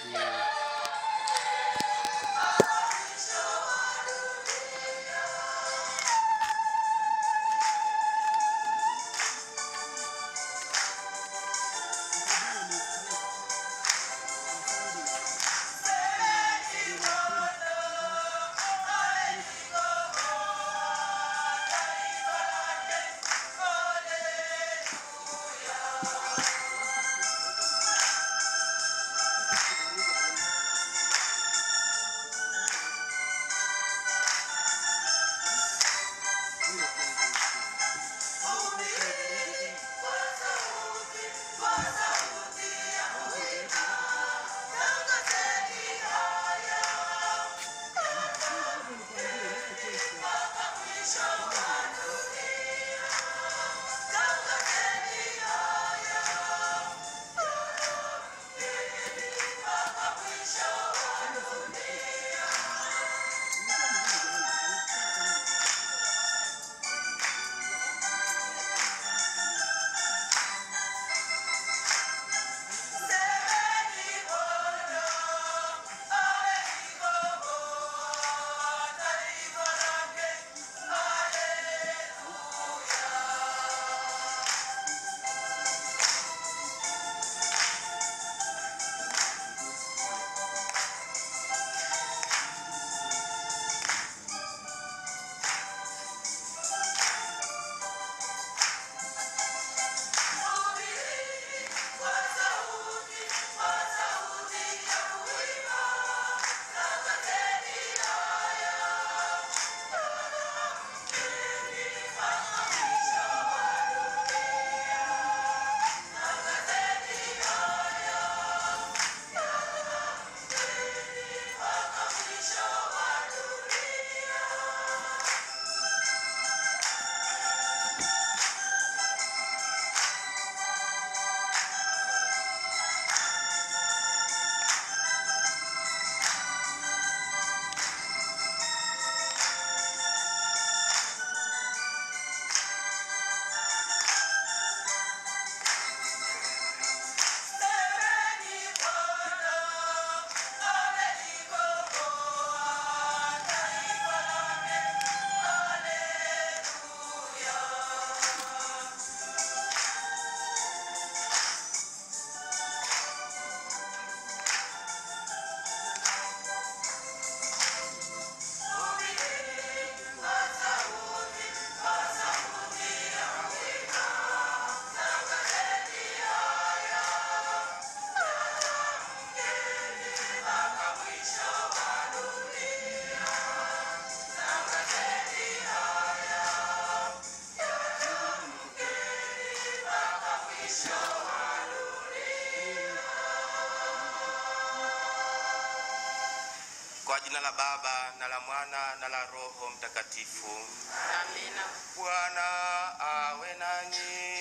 Kwa jina la Baba na la Mwana na la Roho Mtakatifu. Amina. Bwana awe nanyi.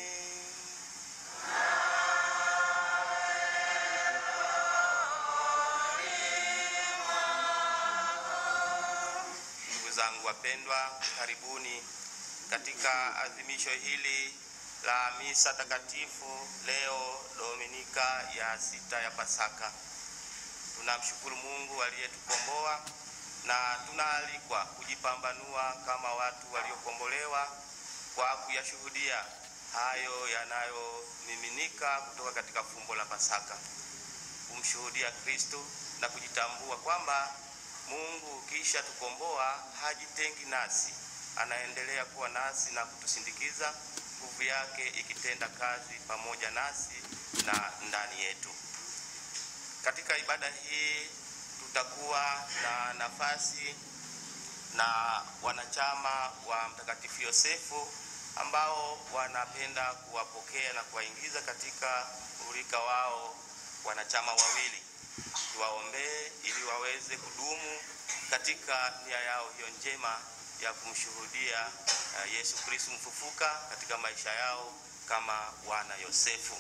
Ndugu zangu wapendwa, karibuni katika adhimisho hili la misa takatifu leo Dominika ya sita ya Pasaka. Tunamshukuru Mungu aliyetukomboa na tunaalikwa kujipambanua kama watu waliokombolewa kwa kuyashuhudia hayo yanayomiminika kutoka katika fumbo la Pasaka, kumshuhudia Kristo na kujitambua kwamba Mungu kisha tukomboa hajitengi nasi, anaendelea kuwa nasi na kutusindikiza, nguvu yake ikitenda kazi pamoja nasi na ndani yetu. Katika ibada hii tutakuwa na nafasi na wanachama wa Mtakatifu Yosefu ambao wanapenda kuwapokea na kuwaingiza katika urika wao wanachama wawili. Tuwaombee ili waweze kudumu katika nia yao hiyo njema ya kumshuhudia uh, Yesu Kristo mfufuka katika maisha yao kama wana Yosefu.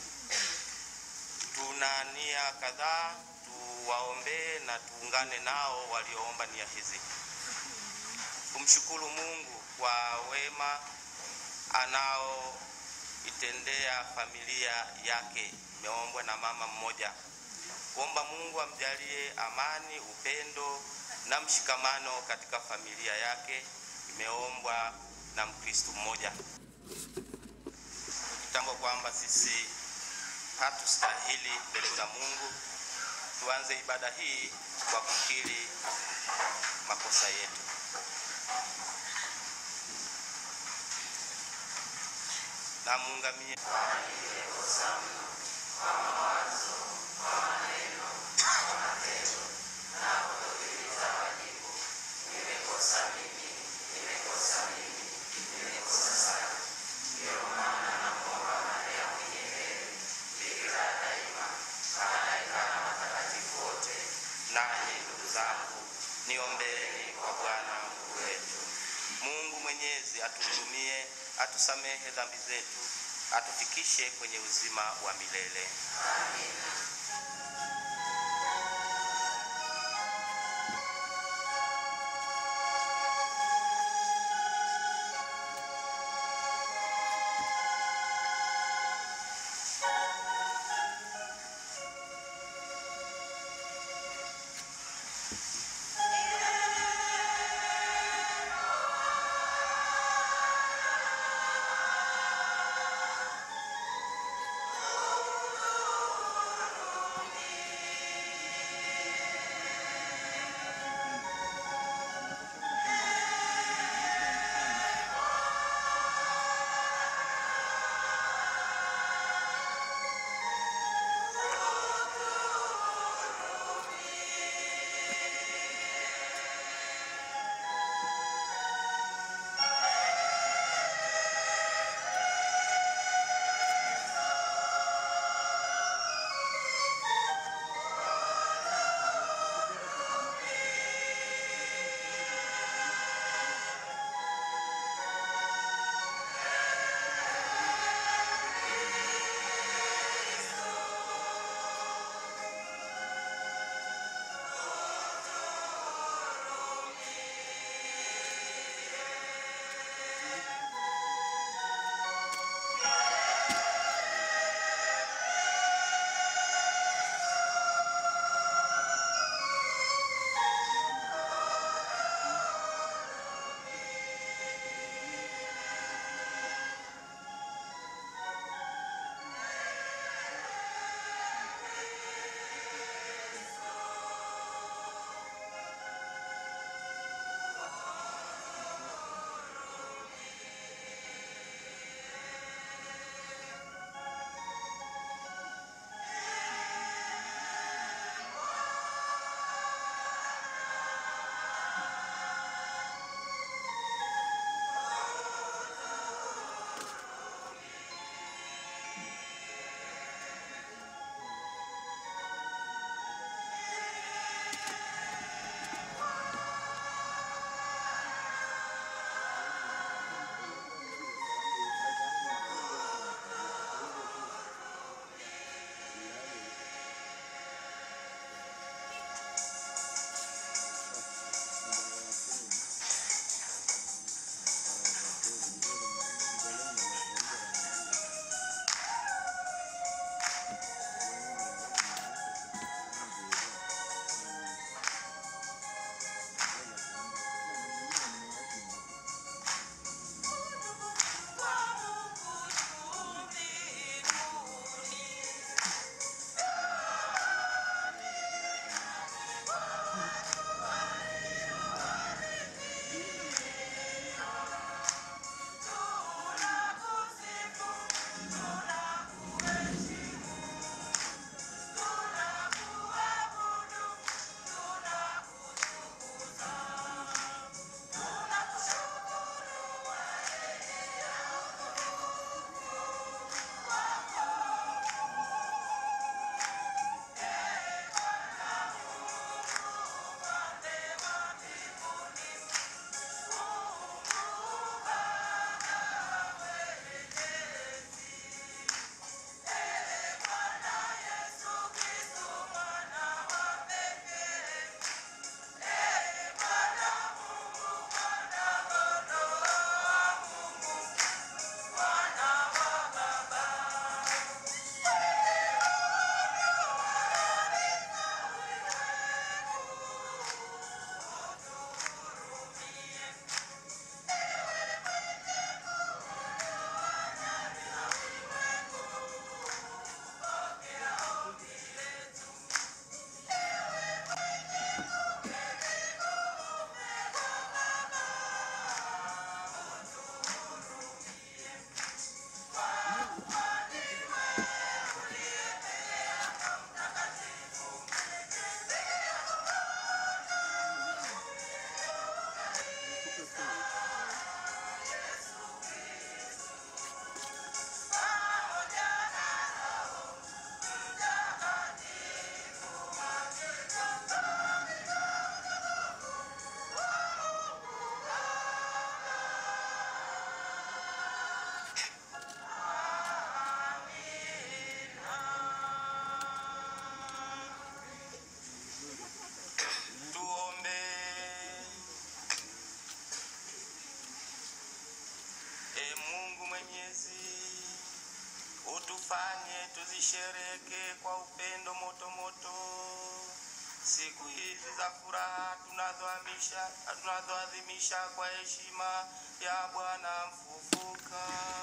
Tuna nia kadhaa, tuwaombee na tuungane nao walioomba nia hizi. Kumshukuru Mungu kwa wema anaoitendea familia yake, imeombwa na mama mmoja. kuomba Mungu amjalie amani, upendo na mshikamano katika familia yake. Imeombwa na Mkristo mmoja. Kitambua kwamba sisi hatustahili mbele za Mungu. Tuanze ibada hii kwa kukiri makosa yetu. Na muungamie nanyi ndugu zangu, niombeeni kwa Bwana Mungu wetu. Mungu Mwenyezi atuhurumie, atusamehe dhambi zetu, atufikishe kwenye uzima wa milele. tuzishereke kwa upendo moto moto siku hizi za furaha tunazoadhimisha tunazoadhimisha kwa heshima ya Bwana mfufuka.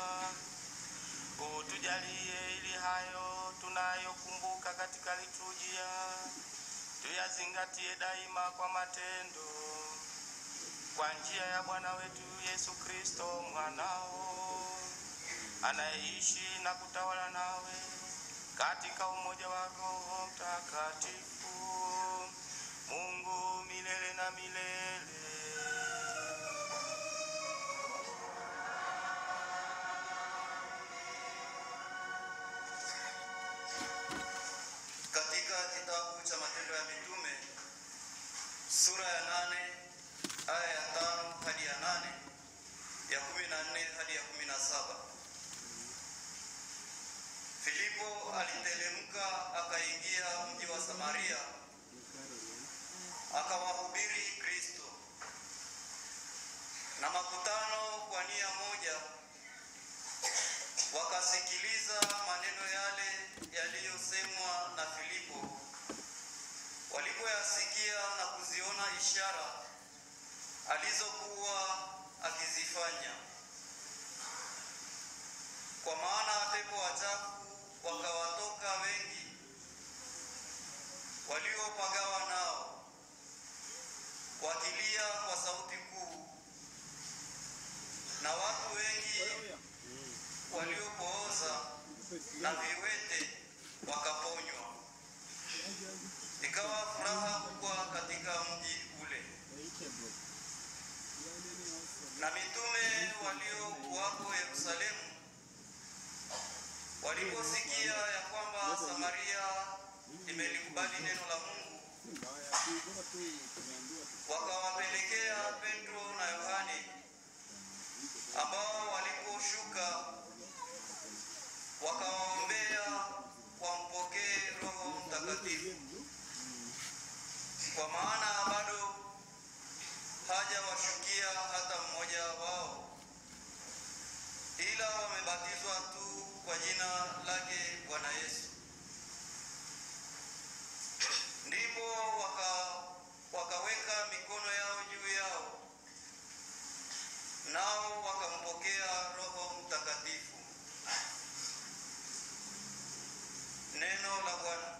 Utujalie ili hayo tunayokumbuka katika liturujia tuyazingatie daima kwa matendo, kwa njia ya Bwana wetu Yesu Kristo mwanao anayeishi na kutawala nawe katika umoja wa Roho Mtakatifu, Mungu milele na milele. Katika kitabu cha Matendo ya Mitume sura ya nane aya ya tano hadi ya nane ya kumi na nne hadi ya kumi na saba Filipo aliteremka akaingia mji wa Samaria akawahubiri Kristo, na makutano kwa nia moja wakasikiliza maneno yale yaliyosemwa na Filipo. Walipoyasikia na kuziona ishara alizokuwa akizifanya, kwa maana pepo wachafu wakawatoka wengi waliopagawa nao, wakilia kwa sauti kuu, na watu wengi waliopooza na viwete wakaponywa. Ikawa furaha kubwa katika mji ule. Na mitume waliokuwako Yerusalemu waliposikia ya kwamba Samaria imelikubali neno la Mungu, wakawapelekea Petro na Yohane, ambao waliposhuka wakawaombea wampokee Roho Mtakatifu, kwa maana bado hajawashukia hata mmoja wao, ila wamebatizwa tu kwa jina lake Bwana Yesu. Ndipo waka, wakaweka mikono yao juu yao, nao wakampokea Roho Mtakatifu. Neno la Bwana.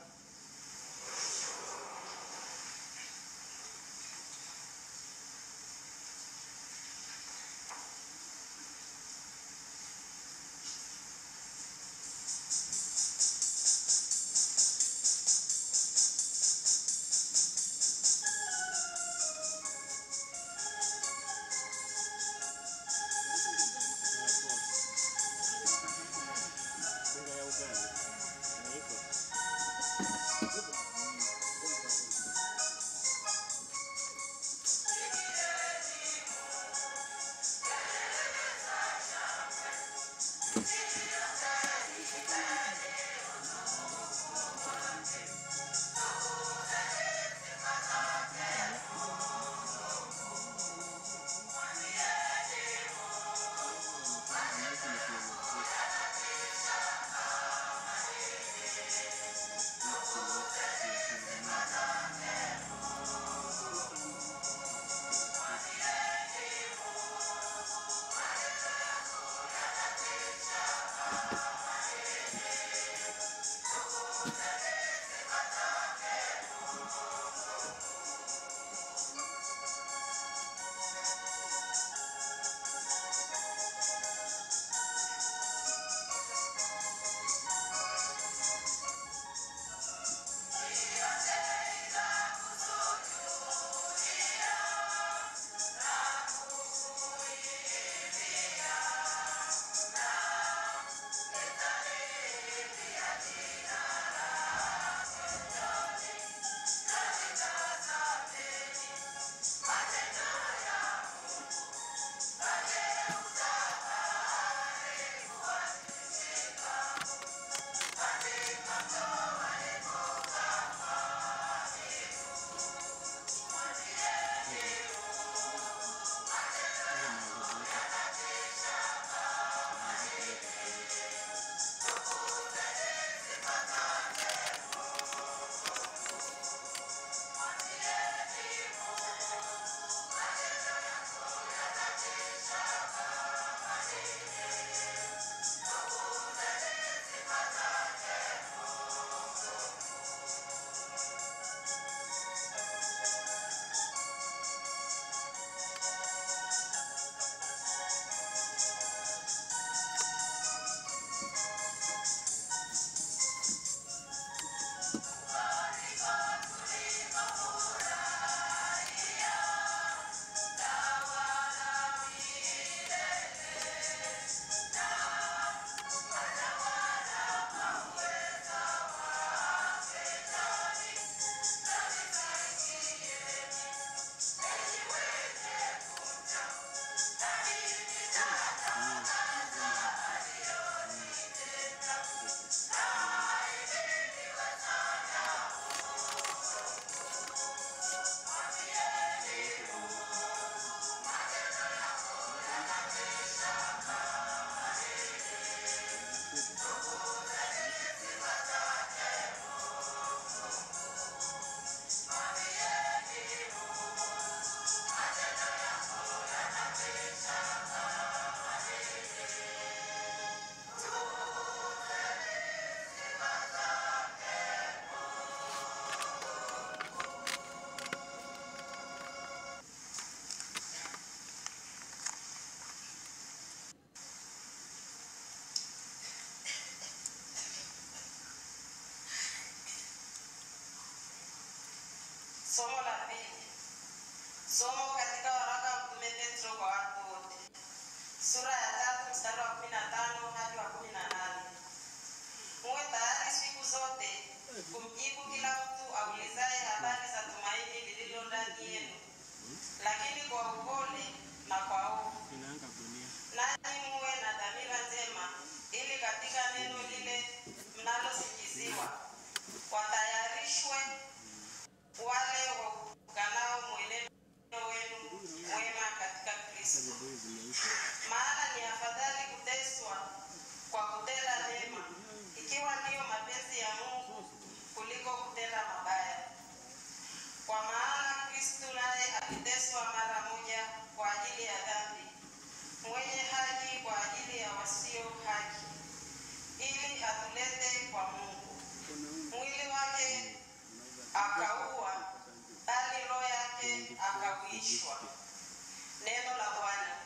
Somo la pili. Somo katika waraka wa Mtume Petro kwa watu wote, sura ya tatu mstari wa kumi na tano hadi wa kumi na nane. Muwe tayari siku zote kumjibu kila mtu aulizaye habari za tumaini lililo ndani yenu, lakini kwa upole na kwa hofu nanyi muwe na dhamira njema, ili katika neno lile mnalosikiziwa watayarishwe wale waukanao mwenendo wenu mwema katika Kristo. Maana ni afadhali kuteswa kwa kutenda mema, ikiwa ndiyo mapenzi ya Mungu, kuliko kutenda mabaya. Kwa maana Kristo naye aliteswa mara moja kwa ajili ya dhambi, mwenye haki kwa ajili ya wasio haki, ili atulete kwa Mungu. Mwili wake akaua, bali roho yake akauishwa. Neno la Bwana.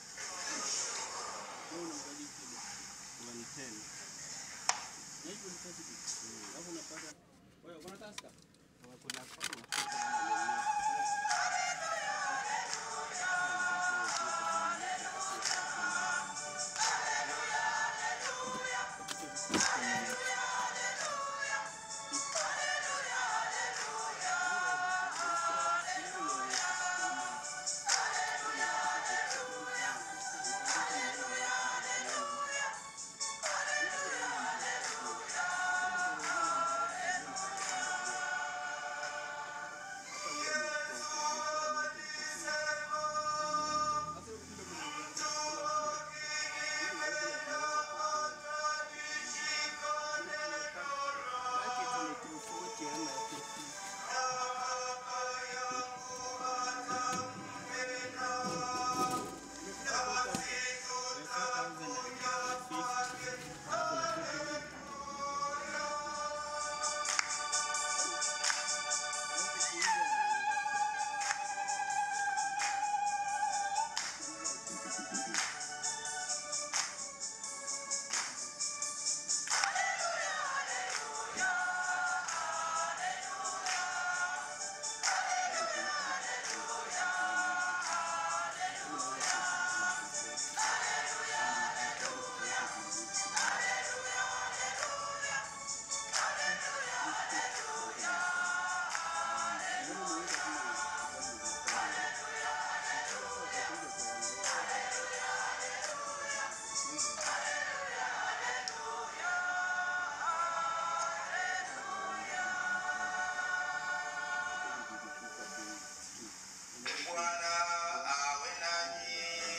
Bwana awe nanyi.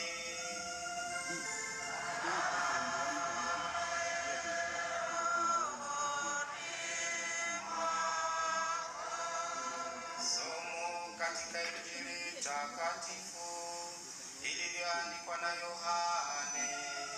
Somo katika Injili takatifu ilivyoandikwa na Yohane.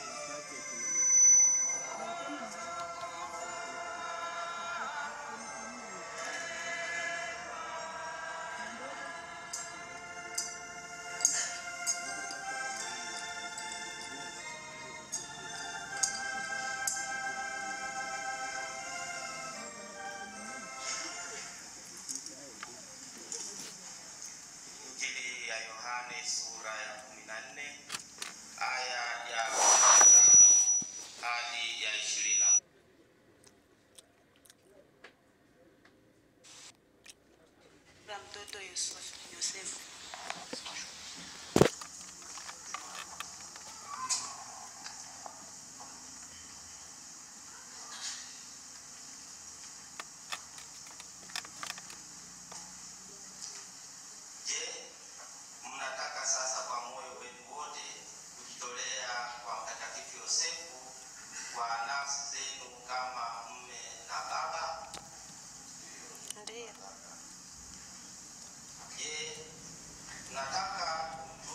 Injili ya Yohane sura ya 14 aya ya 15 hadi ya 20. la mtoto Yusuf- Yosefu. Je, mnataka sasa kwa moyo wenu wote kujitolea kwa Mtakatifu Yosefu kwa nafsi zenu kama mme na baba? Ndiyo. Je, mnataka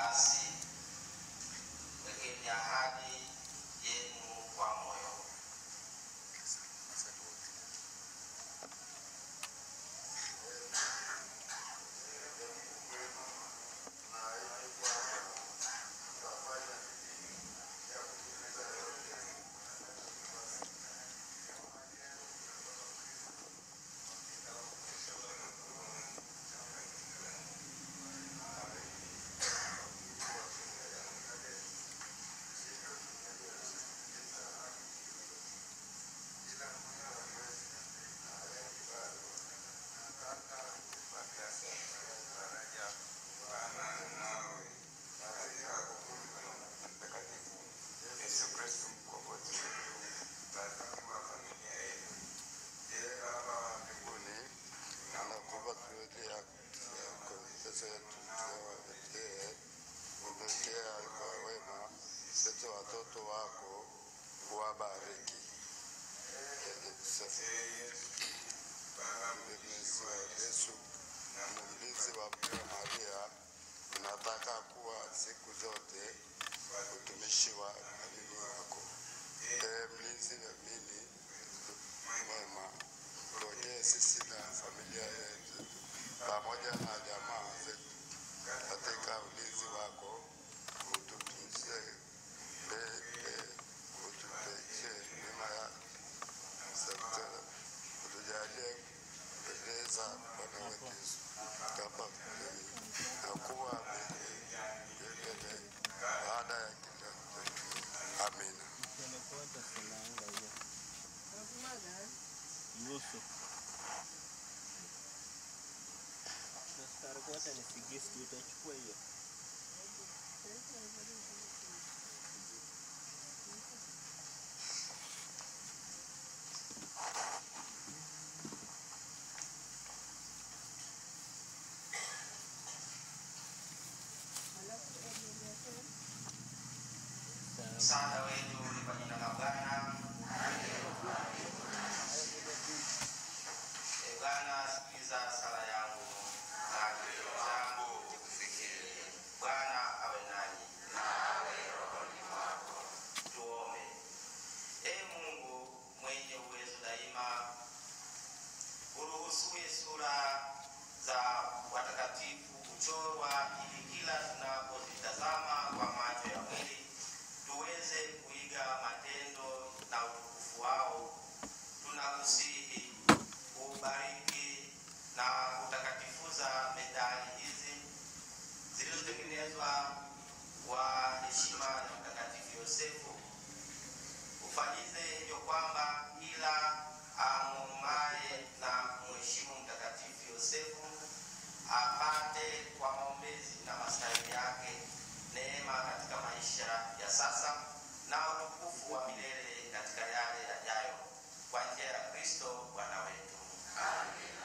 Basi wekeni ahadi yenu kwa moyo. Yesu Kristo mkombozi wetu, rafiki wa familia yetu. Yeye Baba wa mbinguni, anakupa tuwekea yako pesa yetu tuwawekee, umekea kwa wema sisi watoto wako, uwabariki. Mlinzi wa Yesu na mlinzi wa Bikira Maria, unataka kuwa siku zote utumishi wa amini wako. Ee mlinzi amini mwema, tuonee sisi na familia yetu pamoja na jamaa zetu katika ulinzi wako, ututunzie mbele, utupeche neema ya msafara, utujalie kupendeza Bwana wetu Yesu kama kweli na kuwa milele baada ya kila kitu. Amina. nusu nastarikota ni sigisti utachukua hiyo Msaada wetu ni kwa jina la Bwana. Ee Bwana, sikiza sala yangu na kilio changu kikufikie. Bwana awe nanyi na awe rohoni mwako. Tuombe. Ee Mungu mwenye uwezo daima, uruhusuye sura za watakatifu kuchorwa ili kila tunapozitazama kwa macho ya mwili tuweze kuiga matendo na utukufu wao. Tunakusihi ubariki na kutakatifuza medali hizi zilizotengenezwa kwa heshima ya Mtakatifu Yosefu. Ufanyize hivyo kwamba kila amumaye na mheshimu Mtakatifu Yosefu apate kwa maombezi na mastahili yake neema katika maisha ya sasa na utukufu wa milele katika yale yajayo kwa njia ya Kristo Bwana wetu. Amina.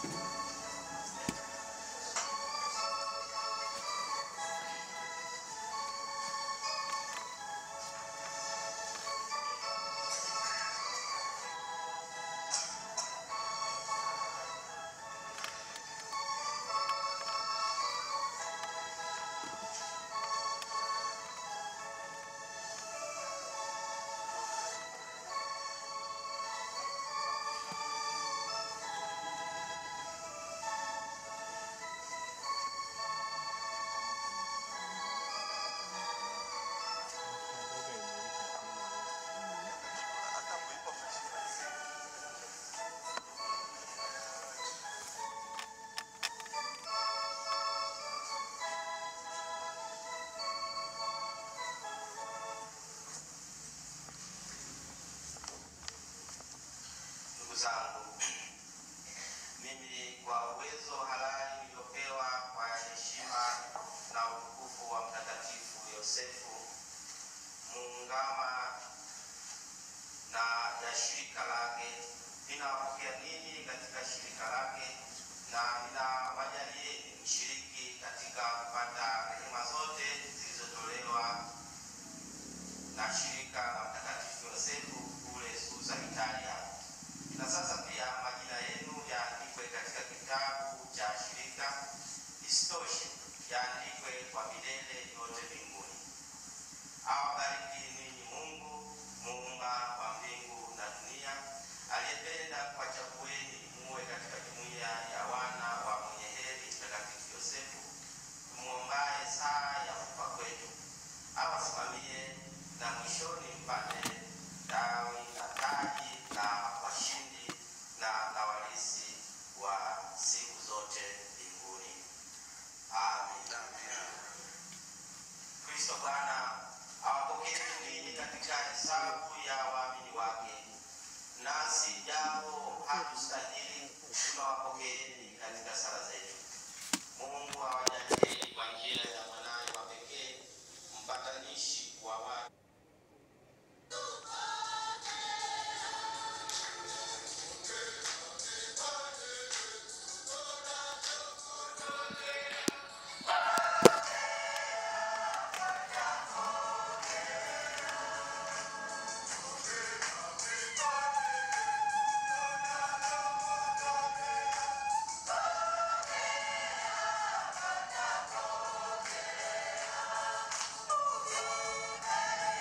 Ndugu zangu, mimi kwa uwezo halali niliopewa kwa heshima na utukufu wa Mtakatifu Yosefu muungama na ya shirika lake, ninawapokea ninyi katika shirika lake na ninawajalieni mshiriki katika kupata rehema zote zilizotolewa na shirika la Mtakatifu Yosefu kule Susa, Italia na sasa pia majina yenu yaandikwe katika kitabu cha shirika. Isitoshe, yaandikwe kwa milele yote mbinguni. Awabariki ninyi Mungu muumba wa mbingu na dunia, aliyependa kuwachagueni muwe katika jumuiya ya wana wa mwenye heri Mtakatifu Yosefu, tumwombaye saa ya kufa kwetu, awasimamie na mwishoni mpate dawi na taji na washindi na na walisi wa siku zote mbinguni. Amin. Kristo Bwana awapokee ninyi katika hesabu ya waamini wake, nasi japo hatustahili tunawapokeeni katika sala zetu. Mungu awajalie kwa njia ya mwanaye wa pekee mpatanishi wa watu Amen.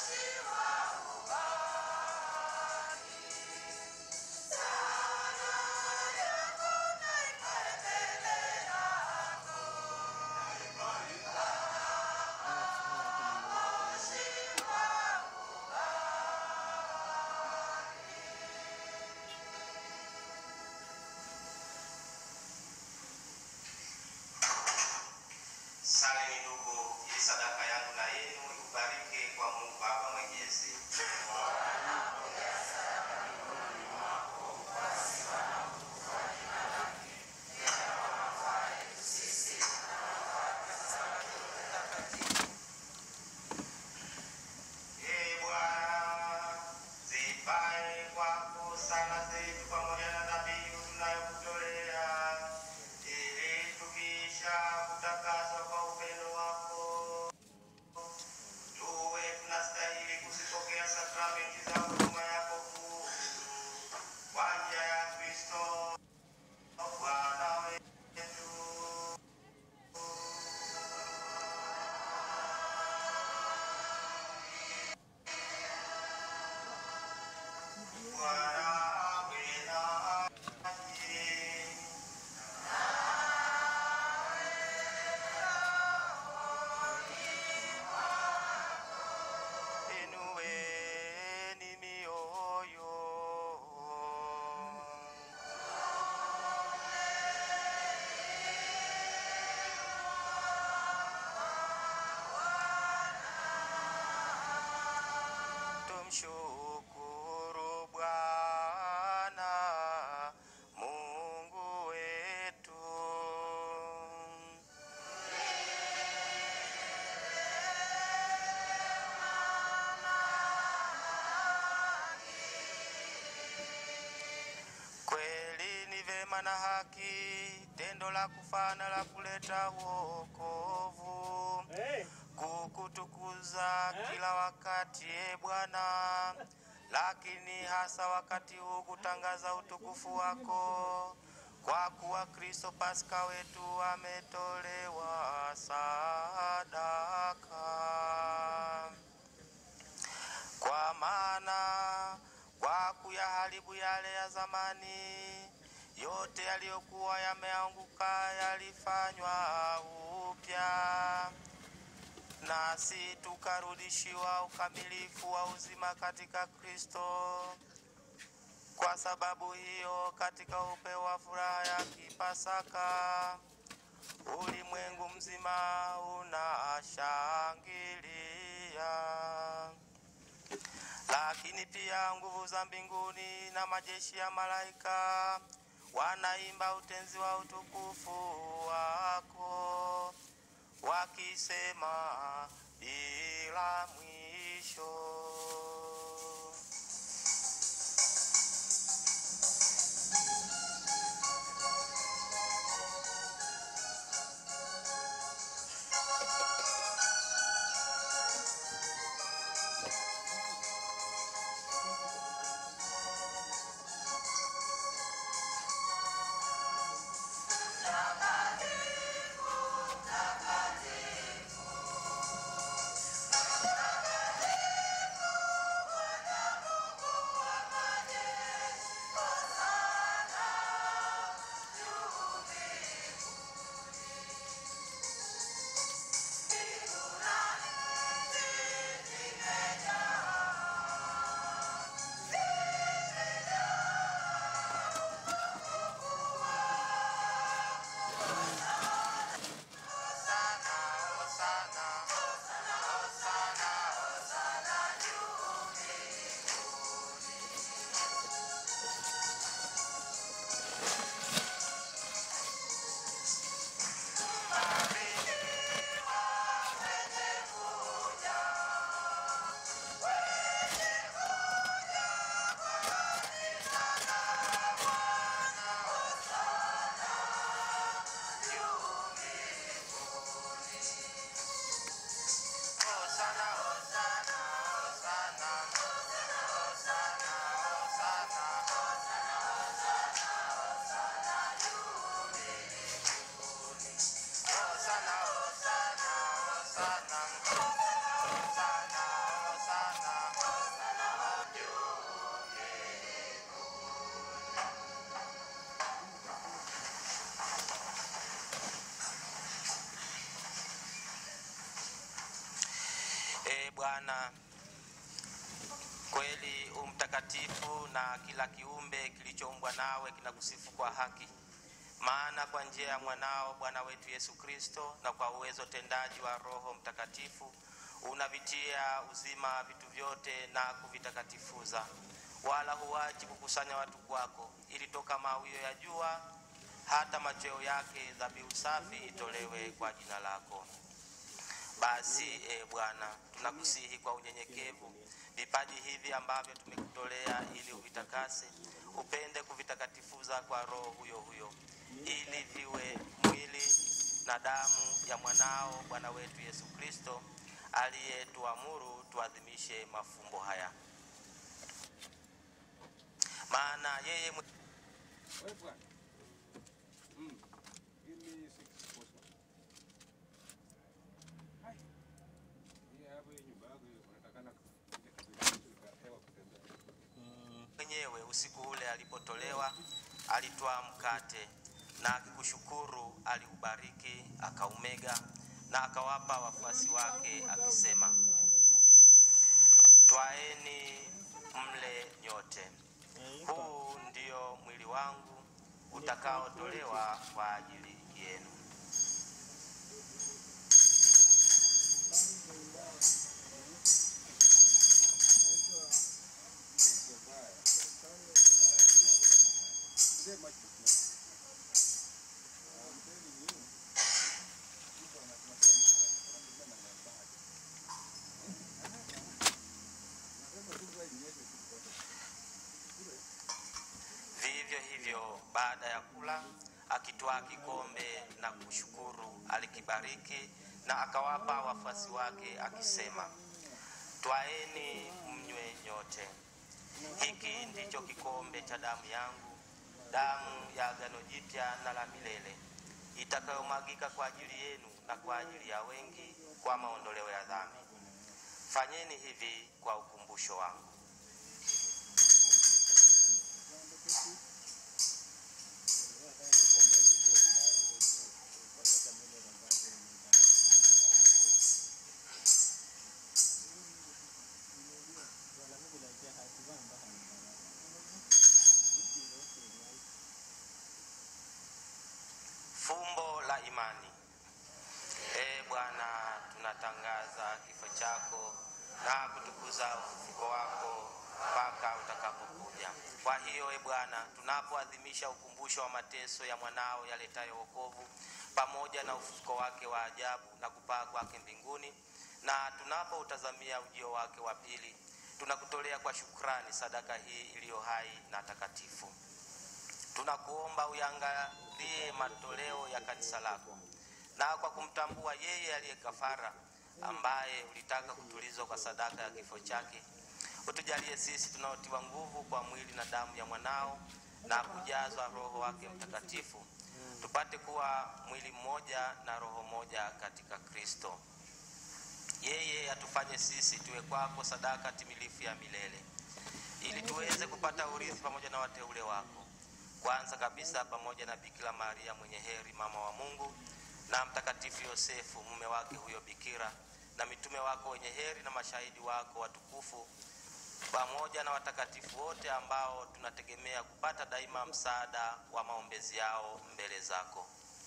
Salini ndugu, ili sadaka yangu na yenu ikubalike kwa Mungu Baba Mwenyezi. Ee Bwana, zifae kwako sala zetu pamoja na dhabihu tunayokutolea, ili tukiisha kutakaswa kwa upendo wako tuwe tunastahili kuzipokea sakramenti za huduma yako kuu kwa njia ya Kristo Bwana wetu. Bwana awe nanyi. Inueni mioyo. Tumshukuru Bwana Mungu wetu. Kweli ni vema na haki, tendo la kufana la kuleta wokovu, kukutukuza kila wakati, e Bwana, lakini hasa wakati huu kutangaza utukufu wako, kwa kuwa Kristo Pasaka wetu ametolewa sadaka kwa maana kwa kuyaharibu yale ya zamani, yote yaliyokuwa yameanguka yalifanywa upya, nasi tukarudishiwa ukamilifu wa uzima katika Kristo. Kwa sababu hiyo, katika upeo wa furaha ya kipasaka, ulimwengu mzima unashangilia lakini pia nguvu za mbinguni na majeshi ya malaika wanaimba utenzi wa utukufu wako, wakisema bila mwisho. Takatifu, takatifu, Bwana, kweli u mtakatifu na kila kiumbe kilichoumbwa nawe kinakusifu kwa haki. Maana kwa njia ya mwanao Bwana wetu Yesu Kristo na kwa uwezo tendaji wa Roho Mtakatifu unavitia uzima vitu vyote na kuvitakatifuza, wala huachi kukusanya watu kwako, ili toka mawio ya jua hata machweo yake dhabihu safi itolewe kwa jina lako. Basi e Bwana, tunakusihi kwa unyenyekevu vipaji hivi ambavyo tumekutolea ili uvitakase, upende kuvitakatifuza kwa Roho huyo huyo, ili viwe mwili na damu ya mwanao Bwana wetu Yesu Kristo, aliyetuamuru tuadhimishe mafumbo haya. Maana yeye mwe- Wewe bwana. Mm. Give me six postman. Hai. Hii hapo hii nyumba yako hiyo unatakana ile kabisa ka hewa kutembea. mwenyewe usiku ule alipotolewa alitwaa mkate na akikushukuru aliubariki akaumega na akawapa wafuasi wake akisema twaeni mle nyote huu ndio mwili wangu utakaotolewa kwa ajili yenu Today much business. I'm telling you. People are not not not not not bad. Nasema tu kwa inyeshe tu kwa. Vivyo hivyo baada ya kula, akitwaa kikombe na kushukuru, alikibariki na akawapa wafuasi wake akisema, twaeni mnywe nyote, hiki ndicho kikombe cha damu yangu, damu ya agano jipya na la milele, itakayomwagika kwa ajili yenu na kwa ajili ya wengi kwa maondoleo ya dhambi. Fanyeni hivi kwa ukumbusho wangu. Fumbo la imani. Ee Bwana, tunatangaza kifo chako na kutukuza ufufuko wako mpaka utakapokuja. Kwa hiyo, e Bwana, tunapoadhimisha ukumbusho wa mateso ya mwanao yaletayo wokovu pamoja na ufufuko wake wa ajabu na kupaa kwake mbinguni, na tunapoutazamia ujio wake wa pili, tunakutolea kwa shukrani sadaka hii iliyo hai na takatifu tunakuomba uyangalie matoleo ya kanisa lako, na kwa kumtambua yeye aliye kafara, ambaye ulitaka kutulizwa kwa sadaka ya kifo chake, utujalie sisi tunaotiwa nguvu kwa mwili na damu ya mwanao na kujazwa Roho wake Mtakatifu, tupate kuwa mwili mmoja na roho moja katika Kristo. Yeye atufanye sisi tuwe kwako sadaka timilifu ya milele, ili tuweze kupata urithi pamoja na wateule wako kwanza kabisa pamoja na Bikira Maria mwenye heri mama wa Mungu na mtakatifu Yosefu mume wake huyo bikira na mitume wako wenye heri na mashahidi wako watukufu pamoja na watakatifu wote ambao tunategemea kupata daima msaada wa maombezi yao mbele zako.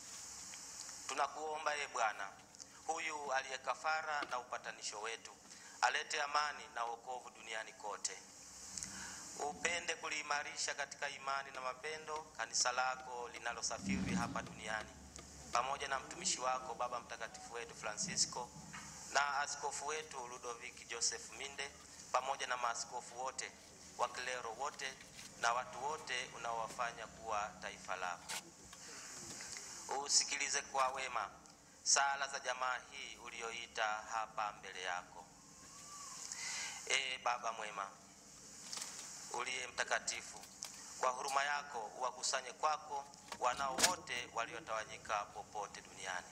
Tunakuomba e Bwana, huyu aliye kafara na upatanisho wetu, alete amani na wokovu duniani kote upende kuliimarisha katika imani na mapendo kanisa lako linalosafiri hapa duniani pamoja na mtumishi wako baba mtakatifu wetu Francisco na askofu wetu Ludovic Joseph Minde pamoja na maaskofu wote wakilero wote na watu wote unaowafanya kuwa taifa lako. Usikilize kwa wema sala za jamaa hii ulioita hapa mbele yako. Ee Baba mwema, uliye mtakatifu, kwa huruma yako uwakusanye kwako wanao wote waliotawanyika popote duniani.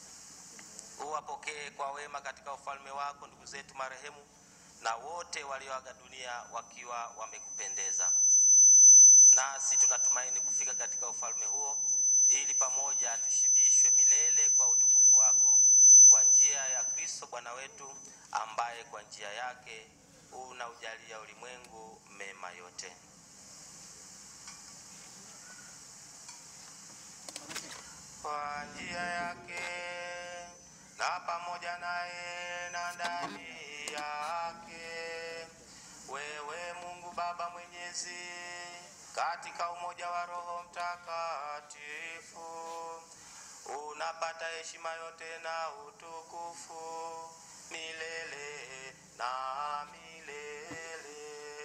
Uwapokee kwa wema katika ufalme wako ndugu zetu marehemu na wote walioaga dunia wakiwa wamekupendeza. Nasi tunatumaini kufika katika ufalme huo ili pamoja tushibishwe milele kwa utukufu wako kwa njia ya Kristo Bwana wetu wetu, ambaye kwa njia yake unaujalia ulimwengu mema yote. Kwa njia yake na pamoja naye na ndani yake, wewe Mungu Baba Mwenyezi, katika umoja wa Roho Mtakatifu, unapata heshima yote na utukufu milele na milele.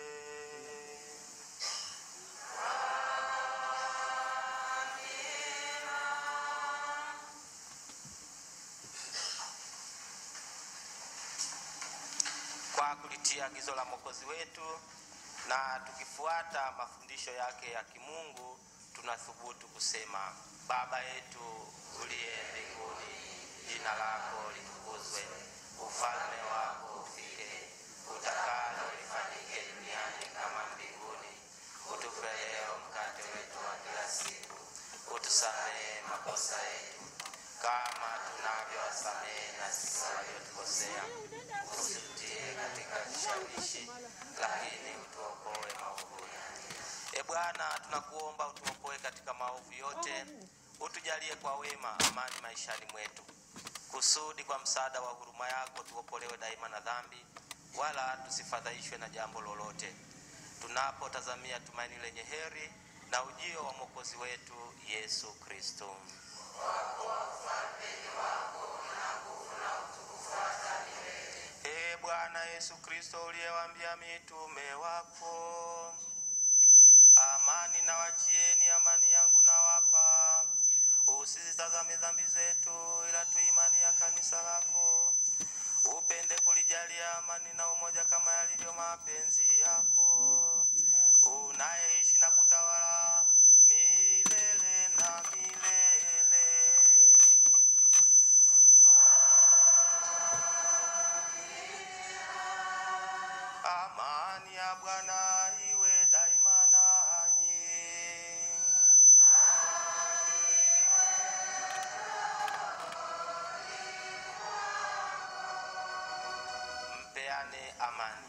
kwa kulitia agizo la Mwokozi wetu na tukifuata mafundisho yake ya kimungu, tunathubutu kusema: Baba yetu uliye mbinguni, jina lako litukuzwe, ufalme wako ufike, utakalo lifanyike duniani kama mbinguni. Utupe leo mkate wetu wa kila siku, utusamehe makosa yetu kama tunavyowasamehe na sisi waliotukosea, usitutie katika kishawishi, lakini utuokoe maovuni. E Bwana, tunakuomba utuokoe katika maovu yote, utujalie kwa wema amani maishani mwetu, kusudi kwa msaada wa huruma yako tuokolewe daima na dhambi, wala tusifadhaishwe na jambo lolote, tunapotazamia tumaini lenye heri na ujio wa mwokozi wetu Yesu Kristo. Ee Bwana Yesu Kristo, uliyewaambia mitume wako, amani na wachieni, amani yangu nawapa, usizitazame dhambi zetu, ila tu imani ya kanisa lako. Upende kulijalia amani na umoja kama yalivyo mapenzi yako, unayeishi na kutawala milele na milele. Amani ya Bwana iwe daima nanyi. Mpeane amani.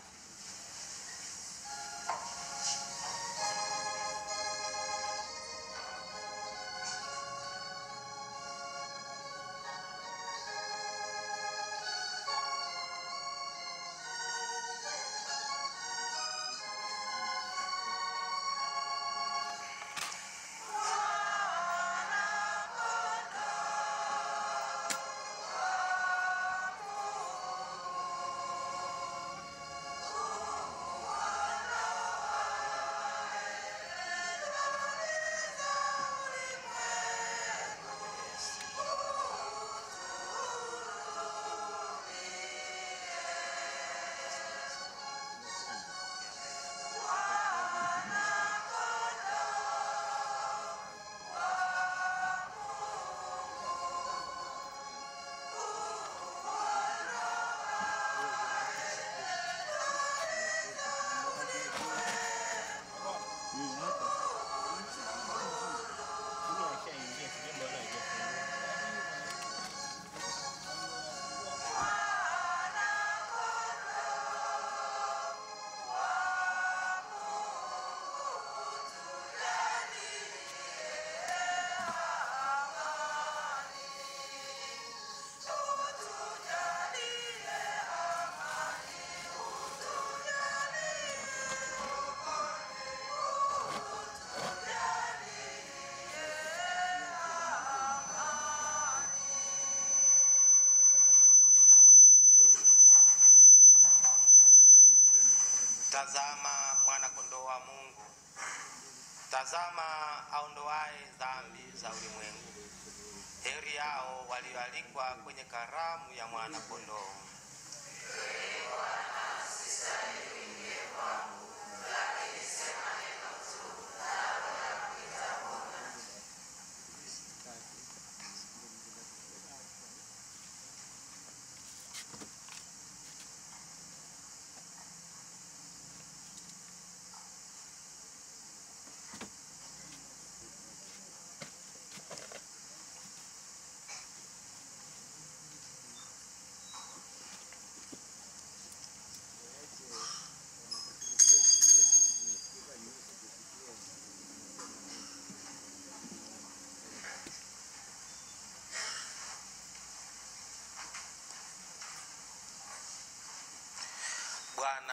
Tazama mwana kondoo wa Mungu, tazama aondoaye dhambi za ulimwengu. Heri yao walioalikwa kwenye karamu ya mwana kondoo.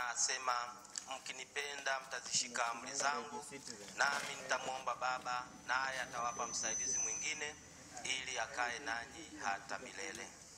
asema, mkinipenda mtazishika amri zangu, nami nitamwomba Baba, naye atawapa msaidizi mwingine, ili akae nanyi hata milele.